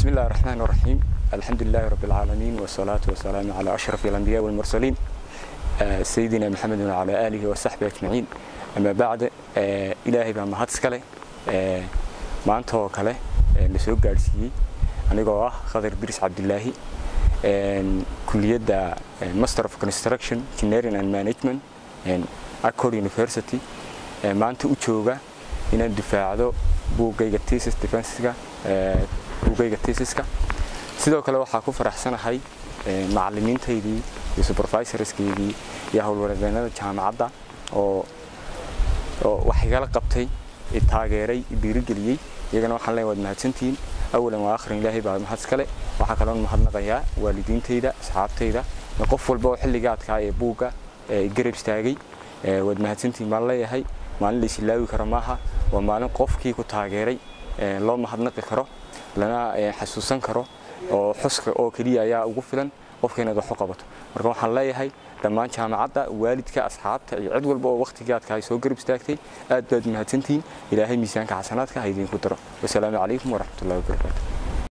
بسم الله الرحمن الرحيم الحمد لله رب العالمين والصلاة والسلام على أشرف الأنبياء والمرسلين آه، سيدنا محمد وعلى آله وصحبه أجمعين أما بعد آه، إلهي بما هاتسكالي ما أنت وكالي لسوق قارسيي anigoo ah khadar biris cabdilaahi kuliyadda master of construction engineering and management accord university maanta u jooga inaan difaacdo buuggayga thesis defensiga buuggayga thesiska sidoo kale waxaa ku faraxsanahay macallimiintaydii iyo supervisorskeydii iyo howlwareedeenada jaamacadda oo oo wax igala qabtay taageeray dhiirigeliyey iyagana waxaan leeyahay waad mahadsantihiin awalan waa akhrin ilaahay baa mahad iskale waxaa kaloon mahadnaqayaa waalidiintayda asxaabtayda qof walba oo xilligaadkaa ee buugga garab istaagay waad mahadsantihiin baan leeyahay maalin la isilaawi karo maaha waa maalin qofkii ku taageeray loo mahadnaqi karo lana xasuusan karo oo xuska oo keliya ayaa ugu filan qofka inaad wax u qabato marka waxaan leeyahay dhammaan jaamacadda waalidka asxaabta iyo cid walba oo waqtigaadka ay soo garab istaagtay aad baad mahadsantihiin ilaahay miisaanka xasanaadka ha idinku daro wasalaamu calaykum waraxmatullahi wabarakaatu